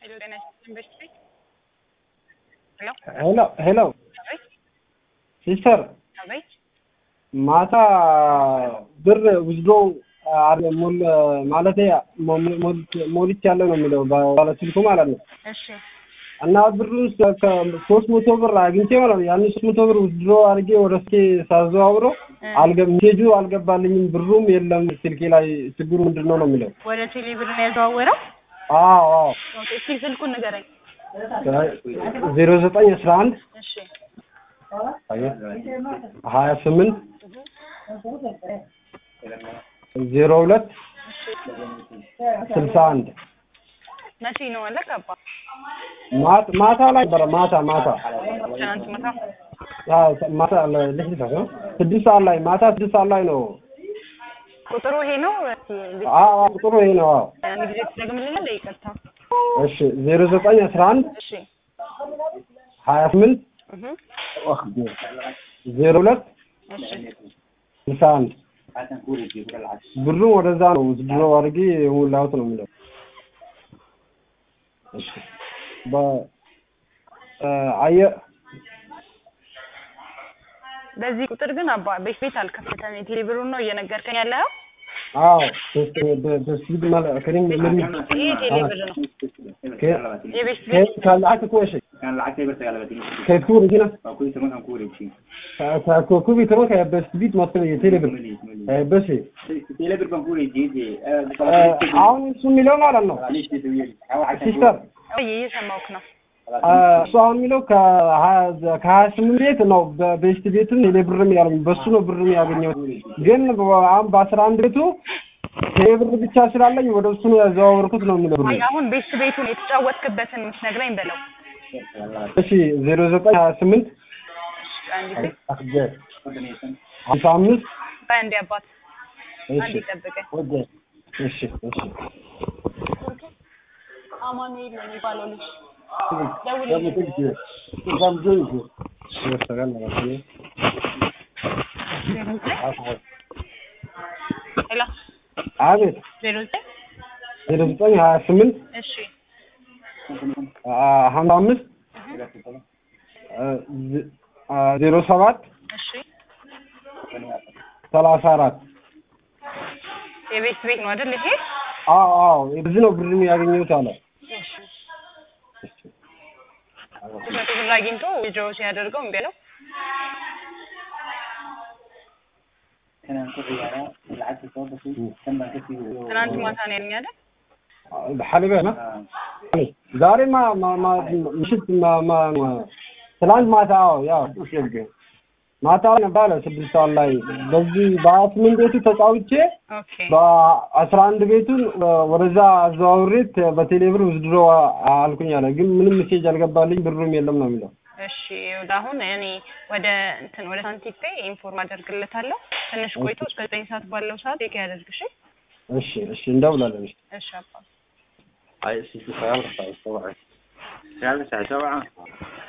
ሄሎ ጤና ይስጥልኝ በሽት ቤት ሄሎ ሄሎ ሄሎ አቤት ሲስተር አቤት ማታ ብር ውዝዶ ማለት ሞልች ያለው ነው የሚለው ባለ ስልኩ ማለት ነው። እሺ እና ብሩን ሶስት መቶ ብር አግኝቼ ማለት ነው ያን ሶስት መቶ ብር ውዝድሮ አድርጌ ወደ ስልኬ ሳዘዋውሮ ሜሴጁ አልገባልኝም፣ ብሩም የለም ስልኬ ላይ ችግሩ ምንድን ነው ነው የሚለው። ወደ ቴሌ ብር ነው ያዘዋወረው አዎ አዎ ኦኬ እስኪ ስልኩን ንገረኝ ዜሮ ዘጠኝ አስራ አንድ እሺ ሀያ ስምንት ዜሮ ሁለት ስልሳ አንድ መቼ ነው አለ ገባ ማታ ላይ ነበረ ማታ ማታ ትናንት ማታ አዎ፣ ማታ ለስድስት ሰዓት ነው ስድስት ሰዓት ላይ ማታ ስድስት ሰዓት ላይ ነው። ቁጥሩ ይሄ ነው አዎ አዎ፣ ቁጥሩ ይሄ ነው። አዎ አንድ ጊዜ ትደግምልኛለህ ይቅርታ እሺ ዜሮ ዘጠኝ አስራ አንድ እሺ ሀያ ስምንት እህ ዜሮ ሁለት እሺ ስልሳ አንድ ብሩ ወደዛ ነው ድሮ አድርጌ የሞላሁት ነው የሚለው። እሺ በ አየ በዚህ ቁጥር ግን አባ ቤት ቤት አልከፈተም የቴሌ ብሩን ነው እየነገርከኝ ያለው አዎ በስፒድ ማለት ከኔም ምን ይሄ ቴሌ ብር ነው የቤት ቤት ከልዓት እኮ እሺ كان lacagtay barta kala badin ከኩ ቢና waa kuwii tobankan ku wareegsin ከኩ ቢትሮ ከበስፒድ ማለት የቴሌብር በስ teele bir baan ku wareejiyey አሁን እሱ የሚለው ማለት ነው ሲስተር ወይ እየሰማሁህ ነው እሱ አሁን የሚለው ከሀያ ስምንት ቤት ነው በቤስት ቤትም ቴሌ ብርም ያለኝ በሱ ነው ብርም ያገኘሁት። ግን አሁን በአስራ አንድ ቤቱ ቴሌ ብር ብቻ ስላለኝ ወደ እሱ ነው ያዘዋወርኩት ነው የሚለው ብሩ። አይ አሁን ቤት ቤቱን የተጫወትክበትን የምትነግረኝ በለው እሺ ዜሮ ዘጠኝ ሀያ ስምንት አንድ ጊዜ ሀምሳ አምስት በአንድ አባት አንድ እሺ ይጠብቀኝ እሺ እሺ አማኑኤል ነው የሚባለው ልጅ ሄሎ አቤት ዜሮ ዘጠኝ ዜሮ ዘጠኝ ሀያ ስምንት እሺ ሀምሳ አምስት ዜሮ ሰባት እሺ ሰላሳ አራት የቤት ቤት ነው አይደል ይሄ አዎ አዎ በዚህ ነው ብር ያገኘሁት አለ መቶ ብር አግኝቶ ዊድሮው ሲያደርገው እምቢ አለው kanaan ku ciyaaraa lacagta soo gashay kan baan kasii ትናንት ማታ ነው ያለኝ አይደል ሐሊበ ነው ዛሬ ማ ማ ማ ምሽት ማ ማ ማ- ትናንት ማታ አዎ ያው ማታ ላይ ነበር አለ ስድስት ሰዓት ላይ በዚህ በሀያ ስምንት ቤቱ ተጫውቼ ኦኬ በአስራ አንድ ቤቱን ወደዛ አዘዋውሬት በቴሌ ብር ውዝድሮ አልኩኝ አለ። ግን ምንም ሜሴጅ አልገባልኝ ብሩም የለም ነው የሚለው። እሺ ወደ አሁን እኔ ወደ እንትን ወደ ሳንቲም ፔይ ኢንፎርም አደርግለታለሁ ትንሽ ቆይቶ እስከ ዘጠኝ ሰዓት ባለው ሰዓት ቼክ ያደርግ እሺ እሺ እሺ እንደውላለን። እሺ እሺ አባ sagaal sac soo waca